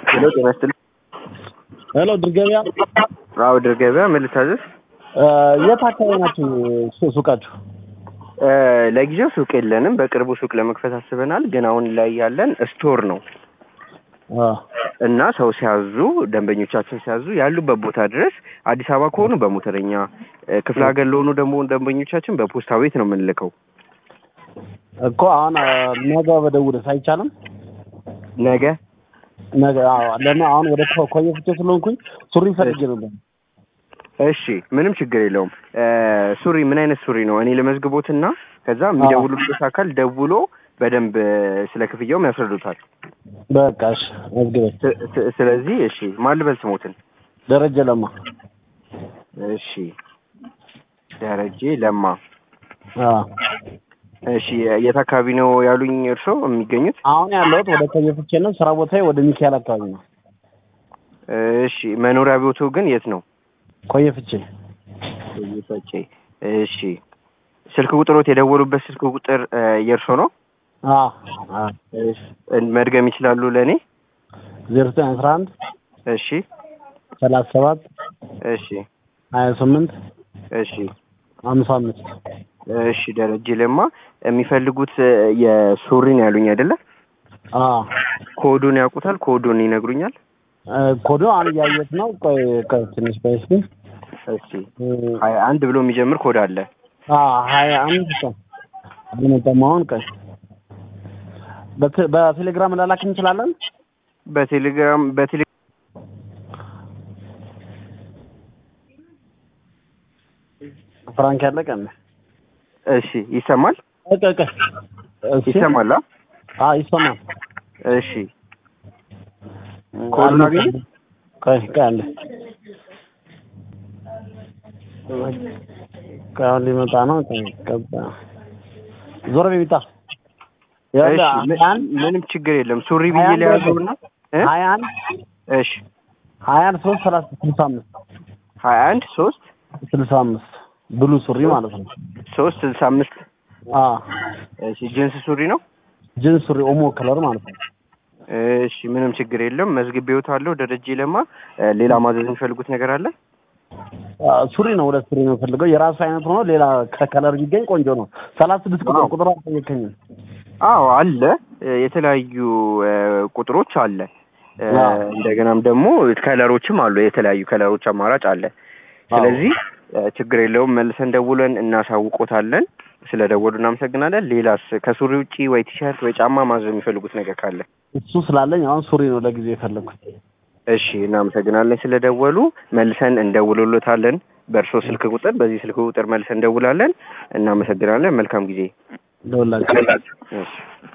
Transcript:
ሄሎ ጤና ይስጥልኝ። ሄሎ ድር ገበያ አዎ ድር ገበያ ምን ልታዘዝ? የት አካባቢ ናችሁ ሱ- ሱቃችሁ? እ፣ ለጊዜው ሱቅ የለንም። በቅርቡ ሱቅ ለመክፈት አስበናል። ግን አሁን ላይ ያለን ስቶር ነው አ፣ እና ሰው ሲያዙ ደንበኞቻችን ሲያዙ ያሉበት ቦታ ድረስ አዲስ አበባ ከሆኑ በሞተረኛ እ፣ ክፍለ ሀገር ለሆኑ ደግሞ ደንበኞቻችን በፖስታ ቤት ነው የምንልከው። እኮ አሁን አ፣ ነገ በደውልስ አይቻልም? ነገ ነገ አዎ፣ ለምን አሁን ወደ ኮ- ኮየ ፍቼ ስለሆንኩኝ ሱሪ ፈልጌ ነበር። እሺ፣ ምንም ችግር የለውም። እ፣ ሱሪ ምን አይነት ሱሪ ነው? እኔ ለመዝግቦትና ከዛ የሚደውሉበት አካል ደውሎ በደንብ እ፣ ስለ ክፍያውም ያስረዱታል። በቃ እሺ፣ መዝግበኝ። ስ- ስ- ስለዚህ እሺ፣ ማን ልበል ስሞትን? ደረጀ ለማ። እሺ፣ ደረጀ ለማ። አ፣ እሺ፣ የት አካባቢ ነው ያሉኝ እርስዎ የሚገኙት? አሁን ያለሁት ወደ ኮየ ፍቼ ነው። ስራ ቦታዬ ወደ ሚካኤል አካባቢ ነው። እሺ፣ መኖሪያ ቤቱ ግን የት ነው? ኮየ ፍቼ። ይፈጬ። እሺ፣ ስልክ ቁጥሮት የደወሉበት ስልክ ቁጥር እ፣ የእርስዎ ነው? አ፣ አ፣ እሺ፣ መድገም ይችላሉ ለእኔ? ዜሮ ዘጠኝ አስራ አንድ እሺ፣ ሰላሳ ሰባት እሺ፣ ሀያ ስምንት እሺ፣ ሀምሳ አምስት እሺ። ደረጀ ለማ የሚፈልጉት እ፣ የሱሪን ያሉኝ አይደለ? አ፣ ኮዱን ያውቁታል? ኮዱን ይነግሩኛል? እ፣ ኮዱ አሁን እያየሁት ነው። ቆይ ቆይ ትንሽ ቆይ እስኪ እሺ፣ ሀያ አንድ ብሎ የሚጀምር ኮድ አለ። አ ሀያ አንድ ቀን አልመጣም። አሁን ቀን በት- በቴሌግራም ላላክ እንችላለን። በቴሌግራም በቴሌ ፍራንክ ያለ ቀን እሺ፣ ይሰማል? እቀ እቀ እሺ። ይሰማል? አ? አ ይሰማል። እሺ፣ ኮዱን አገኘ? ቆይ ቆይ አለ ቆይ አሁን ሊመጣ ነው። ቆይ ገባ ዞር ቤቢታ ያለ እሺ፣ ምን- አንድ ምንም ችግር የለም። ሱሪ ብዬ ሀያ አንድ ሊያዘውና እ? ሀያ አንድ እሺ፣ ሀያ አንድ ሶስት ሰላሳ ስልሳ አምስት ሀያ አንድ ሶስት ስልሳ አምስት ብሉ ሱሪ ማለት ነው። ሶስት ስልሳ አምስት አ እሺ፣ ጅንስ ሱሪ ነው። ጅንስ ሱሪ ኦሞ ከለር ማለት ነው። እሺ፣ ምንም ችግር የለም። መዝግቤዎታለሁ። ደረጀ ለማ። እ፣ ሌላ ማዘዝ የሚፈልጉት ነገር አለ? አ፣ ሱሪ ነው። ሁለት ሱሪ ነው የምፈልገው። የራሱ አይነት ሆኖ ሌላ ከከለር ቢገኝ ቆንጆ ነው። ሰላሳ ስድስት ቁጥር አዎ። ቁጥር አልጠየከኝም። አዎ አለ። እ፣ የተለያዩ እ፣ ቁጥሮች አለ። እ፣ አዎ። እንደገናም ደግሞ ከለሮችም አሉ። የተለያዩ ከለሮች አማራጭ አለ። ስለዚህ እ፣ ችግር የለውም። መልሰን ደውለን እናሳውቆታለን። ስለ ደወሉ እናመሰግናለን። ሌላስ ከሱሪ ውጪ ወይ ቲሸርት ወይ ጫማ ማዘዝ የሚፈልጉት ነገር ካለ? እሱ ስላለኝ አሁን ሱሪ ነው ለጊዜ የፈለግኩት። እሺ፣ እናመሰግናለን ስለደወሉ። መልሰን እንደውልሎታለን በእርሶ ስልክ ቁጥር፣ በዚህ ስልክ ቁጥር መልሰን እንደውላለን። እናመሰግናለን። መልካም ጊዜ። ደውላችሁ እሺ